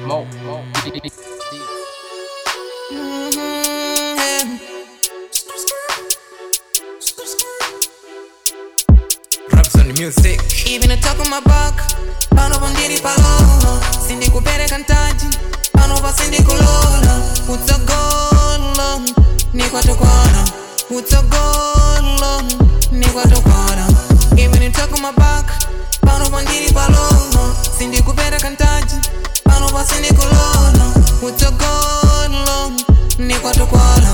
Mo. Mo. Raps on the music. Even talk on my back pano pandiri palola sindikupereka ntaji pano pa sindikulola utsogola nikwatokwana utsogola nikwatokwana Even talk on my back pano pandiri palola sindikupereka ntaji pano pa sindikulola utsogola nikwatokwana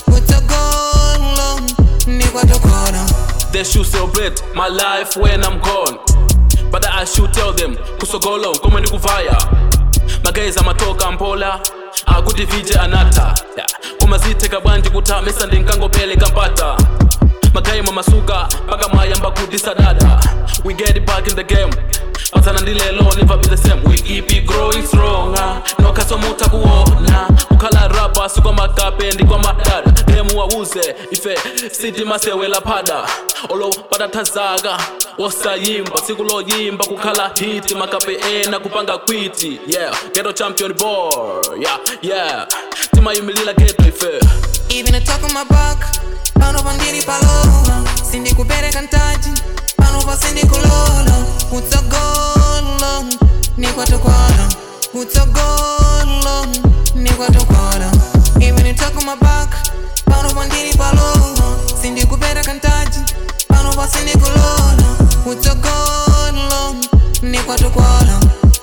utsogola nikwatokwana They should celebrate my life when I'm gone. But I should tell them, kusogolo ngoma ndikuvaya. Mageza matoka mpola, akuti vije anata. Yeah. Koma ziteka bwanji kutamisa ndinkangopele kampata. Magaima masuka, paka mayamba kuti sadada. We get it back in the game. Patana ndilelo never be the same. We keep it growing stronger. Nokasomuta kuona. Ukhala rapa sikwa makape ndikwa madada. Demu wauze ife siti masewela pada. Olo padatazaka osayimba siku loyimba kukhala hiti makape ena kupanga kwiti yeah ghetto champion boy yeah yeah timayimilila ghetto ife Even talk on my back pano pandiri palola sindikupereka ntaji pano pa sindikulola utsogola nikwatokwana utsogola nikwatokwana Even talk on my back pano pandiri palola sindikupereka ntaji pano pa sindikulola utsogola nikwatokwana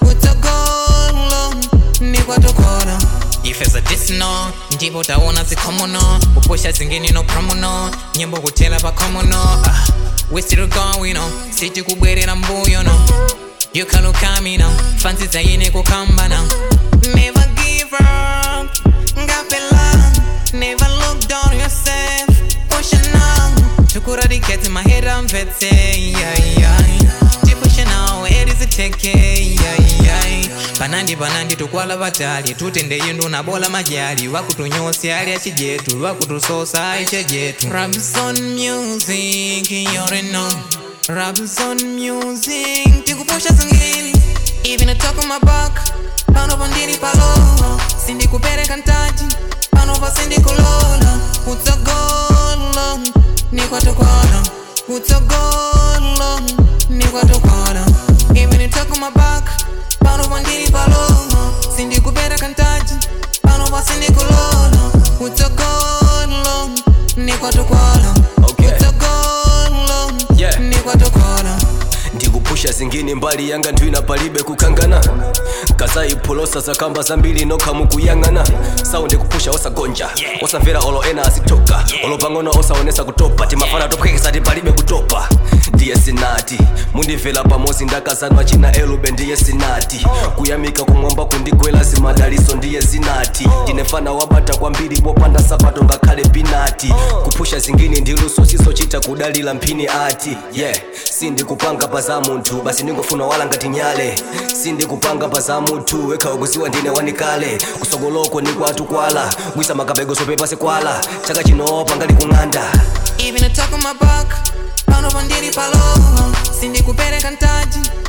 utsogola nikwatokwana ifeza disno ndipo utaona zikhomono kupusha zingine no promono nyimbo kutela pa khomono ah, we still going on siti kubwerera mbuyo no you can look at me now fancy zaine kukamba now never give up ngapela never look down on yourself push it now tukuradicate my head I'm vetse yeah, yeah. tipushe now head is a take yeah, yeah. panandi panandi tukwala vatali tutende yindu nabola majali wakutunyosya ali achijetu wakutusosa aichejetu Rabson music you already know Rabson music tikupusha zingine even talk on my back pano pandiri palola sindikupereka ntaji pano pa sindikulola utsogola nikwatokwana utsogola nikwatokwana even talk on my back pano pandiri palola sindikupereka ntaji pano pa sindikulola utsogola nikwatokwana Okay. utsogola Yeah. nikwatokwana ndikupusha zingine mbali yanga ndwina palibe kukangana kazayipholosa zakamba zambiri nokha mukuyang'ana saundi kupusha osagonja osamvera olo ena azitoka olo pang'ono osaonesa kutopa timafana tophwekesa ti palibe kutopa ndiye sinati mundimvera pamozi ndakazanwa china elube ndiye sinati kuyamika kumwamba kundigwera zimadaliso ndiye zinati ndine fana wabata kwambiri popanda sapato ngakhale pinati kupusha zingine ndiluso sisochita kudalira mphini ati yeah sindikupanga pa za munthu basi ndingofuna wala ngati nyale sindikupanga pa za munthu wekha ukuziwa ndine wanikale kusogoloko nikwatu kwala gwisa makabego sopepase kwala chaka chino pangali kung'anda even talk on my back pano pandiri palola sindikupereka ntaji